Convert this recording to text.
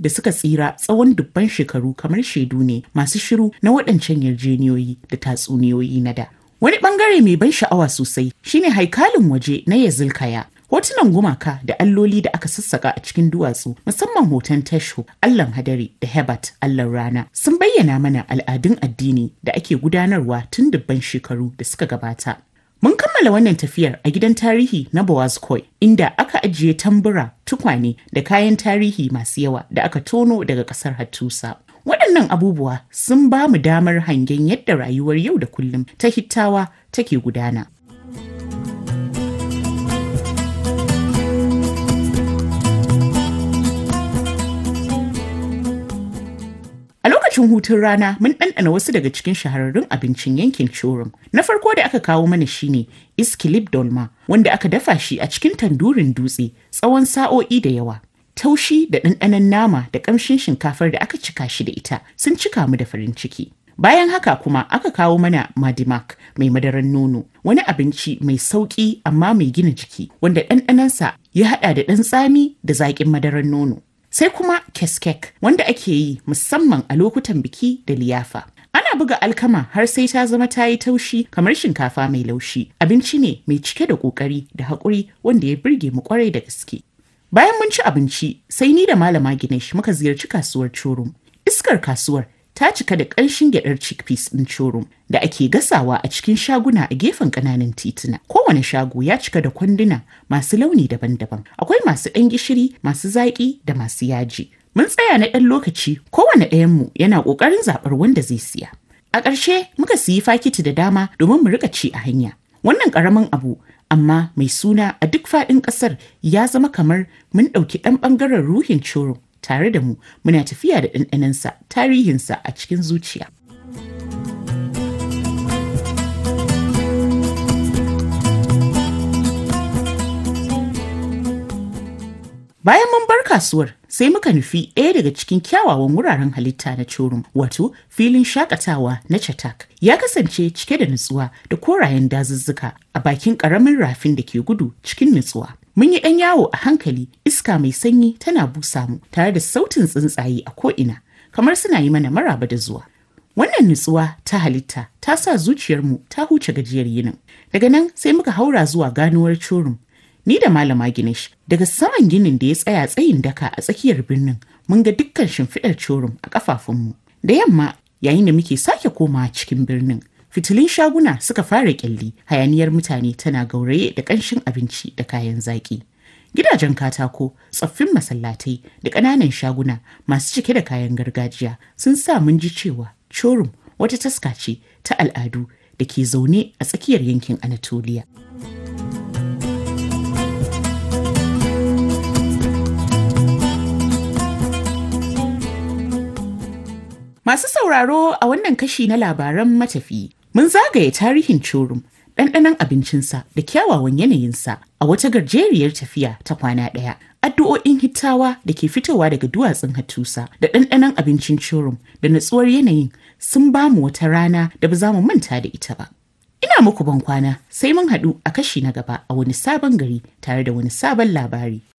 da suka tsira tsawon dubban shekaru kamar shaidu ne masu shiru na waɗancan yarjeniyoyi da tatsuniyoyi na da. Wani ɓangare mai ban sha'awa sosai shine haikalin waje na Yazilkaya. Hotunan gumaka da alloli da aka sassaka a cikin duwatsu musamman hoton Tesho, Allahn hadari da Hebat, Allahn rana sun bayyana mana al'adun addini da ake gudanarwa tun dubban shekaru da suka gabata. Mun kammala wannan tafiyar a gidan tarihi na Boazkoi inda aka ajiye tambura, tukwane da kayan tarihi masu yawa da aka tono daga ƙasar Hattusa. Waɗannan abubuwa sun ba mu damar hangen yadda rayuwar yau da kullum ta hittawa take gudana. A lokacin hutun rana mun ɗanɗana wasu daga cikin shahararrun abincin yankin Chorum. Na farko da aka kawo mana shine Iskilip Dolma wanda aka dafa shi a cikin tandurin dutse tsawon sa'o'i da yawa. Taushi da ɗanɗanon nama da ƙamshin shinkafar da aka cika shi da ita sun cika mu da farin ciki. Bayan haka kuma aka kawo mana Madimak mai madaran nono, wani abinci mai sauƙi amma mai gina jiki wanda ɗanɗanonsa ya haɗa da ɗan tsami da zaƙin madaran nono. sai kuma keskek wanda ake yi musamman a lokutan biki da liyafa. Ana buga alkama har sai ta zama ta yi taushi kamar shinkafa mai laushi. Abinci ne mai cike da ƙoƙari da haƙuri wanda ya birge mu ƙwarai da gaske. Bayan mun ci abinci sai ni da malama Ginesh muka ziyarci kasuwar Chorum. Iskar kasuwar ta cika da ƙanshin gyaɗar chickpeas ɗin Chorum da ake gasawa a cikin shaguna a gefen ƙananan tituna. Kowane shago ya cika da kwanduna masu launi daban-daban. Akwai masu ɗan gishiri, masu zaƙi da masu yaji. Mun tsaya na ɗan lokaci kowane ɗayanmu yana ƙoƙarin zaɓar wanda zai siya. A ƙarshe muka siyi fakiti da dama domin mu riƙa ci a hanya. Wannan ƙaramin abu amma mai suna a duk faɗin ƙasar ya zama kamar mun ɗauki ɗan ɓangaren ruhin Chorum tare da mu muna tafiya da ɗanɗanansa tarihinsa a cikin zuciya. Bayan mun bar kasuwar sai muka nufi ɗaya daga cikin kyawawan wuraren halitta na Chorum wato filin shakatawa na Chatak ya kasance cike da nutsuwa da korayen dazuzzuka a bakin ƙaramin rafin da ke gudu cikin nutsuwa. Mun yi ɗan yawo a hankali iska mai sanyi tana busa mu tare da sautin tsuntsaye a ko'ina kamar suna yi mana maraba da zuwa. Wannan nutsuwa ta halitta ta sa zuciyarmu ta huce gajiyar yinin. Daga nan sai muka haura zuwa ganuwar Chorum. Ni da Malama Ginesh daga saman ginin da ya tsaya tsayin daka a tsakiyar birnin mun ga dukkan shimfiɗar Chorum a ƙafafunmu. Da yamma yayin da muke sake komawa cikin birnin fitilun shaguna suka fara kyalli hayaniyar mutane tana gauraye da ƙanshin abinci da kayan zaƙi. Gidajen katako, tsoffin masallatai da ƙananan shaguna masu cike da kayan gargajiya sun sa mun ji cewa Chorum wata taska ce ta al'adu da ke zaune a tsakiyar yankin Anatoliya. Masu sauraro a wannan kashi na labaran matafi mun zagaye tarihin Chorum ɗanɗanon abincinsa da kyawawan yanayinsa a wata gajeriyar tafiya ta kwana ɗaya. Addu'o'in hittawa da ke fitowa daga duwatsun hatusa da ɗanɗanon abincin Chorum da natsuwar yanayin sun ba mu wata rana da ba za mu manta da ita ba. Ina muku ban kwana sai mun haɗu a kashi na gaba a wani sabon gari tare da wani sabon labari.